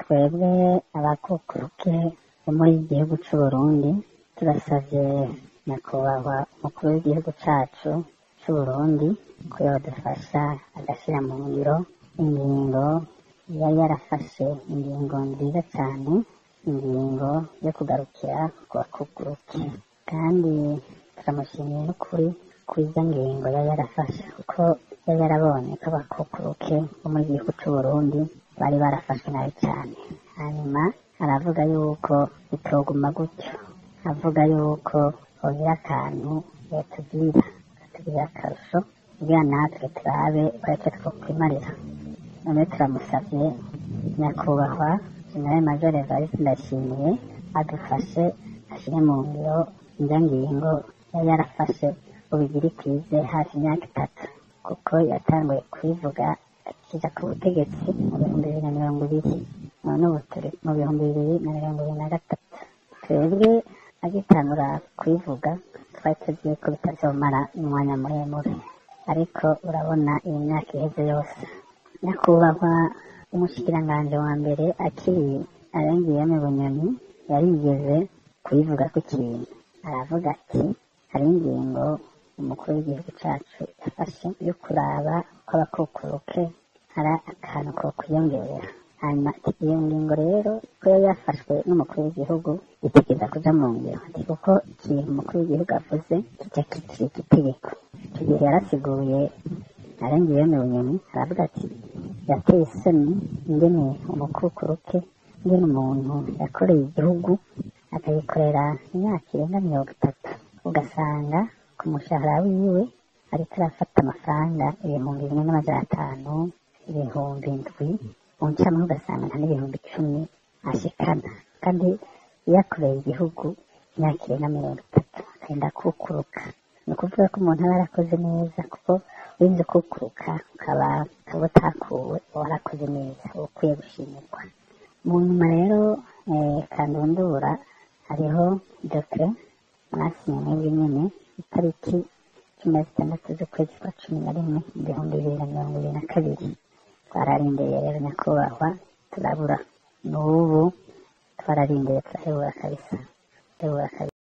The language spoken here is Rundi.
twebwe abakukuruke bo muri iki gihugu c'u Burundi turasavye nyakubahwa umukuru w'igihugu cacu c'u Burundi ko yodufasha agashira mu ngiro ingingo yari yarafashe ingingo nziza cane ingingo yo kugarukira ku bakukuruke kandi turamushimiye n'ukuri kuri izo ngingo yari yarafashe kuko yari yarabonye ko abakukuruke bo muri gihugu c'u Burundi bari barafashwe nabi cane hanyuma aravuga yuko bitoguma gutyo avuga yuko hogira akantu yotubwira akatubwira akarusho kugira natwe turabe bareke twokwimarira none turamusavye nyakubahwa jenerali major evariste ndashimiye adufashe ashire mu ngiro inzo ngingo yari yarafashe ubigiri kwize hafi imyaka itatu kuko yatanguye kubivuga akija ku butegetsi mu bihumbi bibiri na mirongo ibiri none ubu turi mu bihumbi bibiri na mirongo ibiri na gatatu twebwe agitangura kubivuga twari tuzi ko bitazomara umwanya muremure ariko urabona iyi myaka iheze yose nyakubahwa umushikiranganji wa mbere akiri arengeyeme bunyoni yarigeze kubivuga ku kintu aravuga ati hari ingingo umukuru w'igihugu cacu yafashe yo kuraba ko abakukuruke hari akantu ko kwiyongera hanyuma ati iyo ngingo rero ko yari yafashwe n'umukuru w'igihugu itegeza kuja mu ngiro ati kuko ikintu umukuru w'igihugu avuze kijya kicika itegeko icyo gihe yarasiguye arengeye mu bunyoni aravuga ati yateye isoni ingene umukukuruke ingene umuntu yakoreye igihugu akayikorera imyaka irenga mirongo itatu ugasanga ku mushahara wiwe ariko arafata amafaranga ibihumbi bimwe n'amajana atanu ibihumbi ndwi mu ncamake ugasanga nta n'ibihumbi icumi ashikana kandi iyo akoreye igihugu imyaka irenga mirongo itatu akagenda kukuruka ni ukuvuga ko umuntu aba yarakoze neza kuko urinze kukuruka ukaba ukaba utakuwe uba warakoze neza uba ukwiye gushimirwa mu nyuma rero kandundura hariho dokere mwasinye mwebwe nyene itariki cumi na zitandatu z'ukwezi kwa cumi na rimwe mu bihumbi bibiri na mirongo ibiri na kabiri twararindiriye rero nyakubahwa turabura n'ubu twararindiriye turahebura kabisa turahebura kabisa